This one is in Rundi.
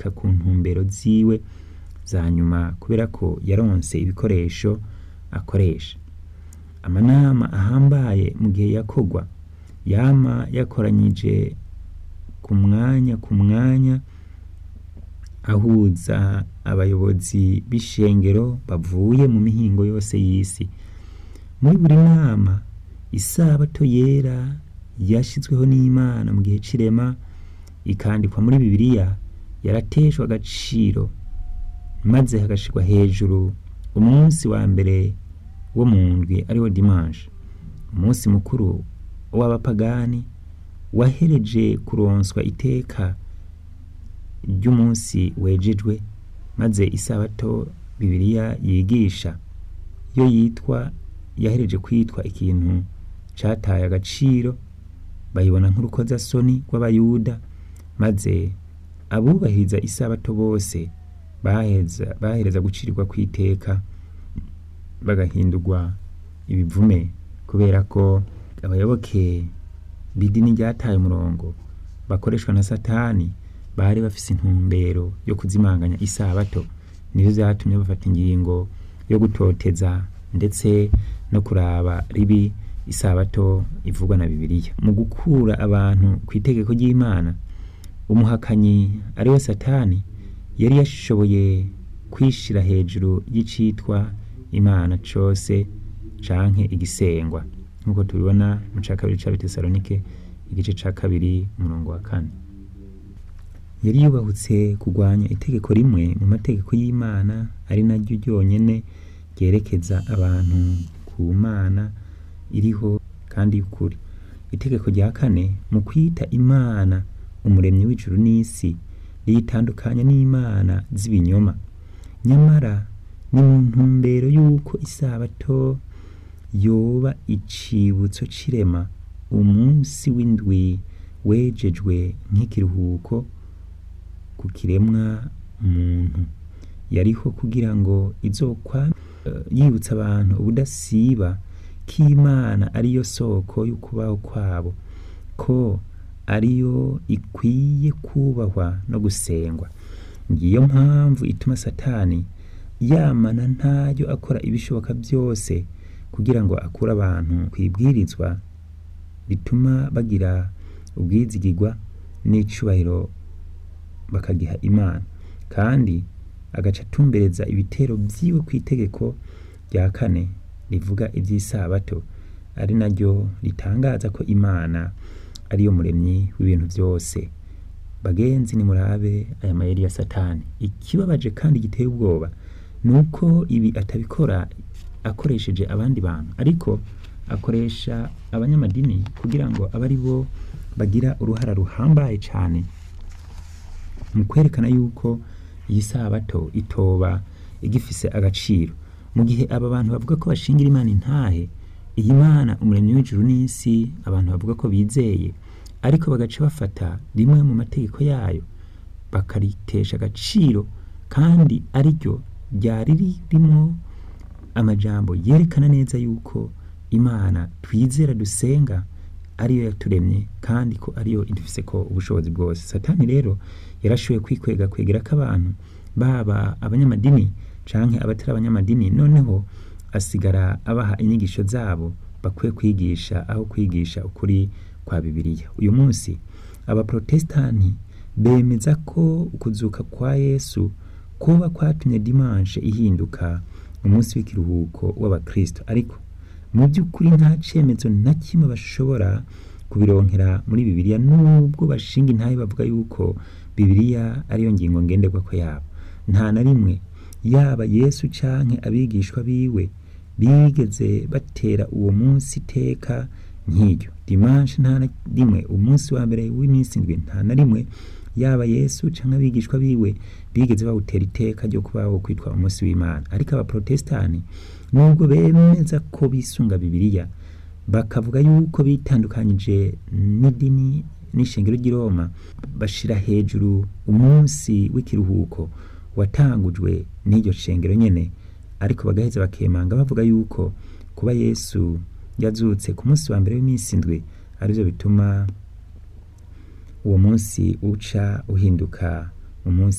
gushika ku ntumbero ziwe za nyuma kubera ko yaronse ibikoresho akoresha amanama ahambaye mu gihe yakogwa yama yakoranyije ku mwanya ku mwanya ahuza abayobozi b'ishengero bavuye mu mihingo yose y'isi muri buri nama isabato yera yashizweho n'imana mu gihe c'irema ikandikwa muri bibiliya yarateshwa agaciro maze hagashirwa hejuru umunsi wa mbere wo mu ndwi ariwo dimanche umunsi mukuru w'abapagani wahereje kuronswa iteka ry'umunsi wejejwe maze isabato bibiliya yigisha yo yitwa yahereje kwitwa ikintu cataye agaciro bayibona nk'urukozasoni rw'abayuda maze abubahiriza isabato bose baheza bahereza gucirirwa kw'iteka bagahindurwa ibivume kubera ko abayoboke b'idini ryataye umurongo bakoreshwa na satani bari bafise intumbero yo kuzimanganya isabato nivyo vyatumye bafata ingingo yo gutoteza ndetse no kuraba ribi isabato ivugwa na bibiliya mu gukura abantu ku itegeko ry'imana umuhakanyi ari we satani yari yashoboye kwishira hejuru y'icitwa imana cose canke igisengwa nk'uko tubibona mu ca kabiri c'abitesalonike igice ca kabiri umurongo wa kane yari yubahutse kurwanya itegeko rimwe mu mategeko y'imana ari naryo ryonyene ryerekeza abantu ku mana iriho kandi y'ukuri itegeko rya kane mu kwita imana umuremyi w'ijuru n'isi riyitandukanya n'imana z'ibinyoma nyamara ni mu ntumbero y'uko isabato yoba icibutso c'irema umunsi w'indwi wejejwe nk'ikiruhuko ku kiremwa muntu yariho kugira ngo izokwa uh, yibutsa abantu ubudasiba k'imana ariyo soko y'ukubaho kwabo ko ariyo ikwiye kubahwa no gusengwa ngiyo mpamvu ituma satani yamana ntayo akora ibishoboka byose kugira ngo akure abantu kwibwirizwa bituma bagira ubwizigirwa n'icubahiro bakagiha imana kandi agaca atumbereza ibitero vyiwe ku itegeko rya kane rivuga ivy'isabato ari naryo ritangaza ko imana ariyo muremyi w'ibintu vyose bagenzi nimurabe aya mayeri ya satani ikibabaje kandi giteye ubwoba ni uko ibi atabikora akoresheje abandi bantu ariko akoresha abanyamadini kugira ngo abe ari bo bagira uruhara ruhambaye cyane mu kwerekana yuko iyi sabato itoba igifise agaciro mu gihe aba bantu bavuga ko bashingira imana intahe iyi mana umuremyi w'ijuru n'isi abantu bavuga ko bizeye ariko bagaca bafata rimwe mu mategeko yayo bakaritesha agaciro kandi ariryo ryari ririmo amajambo yerekana neza yuko imana twizera dusenga ariyo yaturemye kandi ko ariyo idufise ko ubushobozi bwose satani rero yarashoboye kwikwega kwegera ko abantu baba abanyamadini canke abatari abanyamadini noneho asigara abaha inyigisho zabo bakwiye kwigisha aho kwigisha ukuri kwa bibiliya uyu munsi abaprotestani bemeza ko ukuzuka kwa yesu kuba kwatumye dimanche ihinduka umunsi w'ikiruhuko w'abakristo ariko mu by'ukuri nta cemezo na kimwe bashobora kubironkera muri bibiliya nubwo bashinga intahe bavuga yuko bibiliya ariyo ngingo ngenderwako yabo nta na rimwe yaba yesu canke abigishwa biwe bigeze batera uwo munsi iteka nk'iryo dimanche nta na rimwe umunsi wa mbere w'iminsi indwi nta na rimwe yaba yesu canke abigishwa biwe bigeze bawutera iteka ryo kubaho kwitwa umunsi w'imana ariko abaprotestani nubwo bemeza ko bisunga bibiliya bakavuga yuko bitandukanyije n'idini n'ishengero ry'i roma bashira hejuru umunsi w'ikiruhuko watangujwe n'iryo shengero nyene ariko bagaheza bakemanga bavuga yuko kuba yesu yazutse ku munsi wa mbere w'iminsi indwi arivyo bituma uwo munsi uca uhinduka umunsi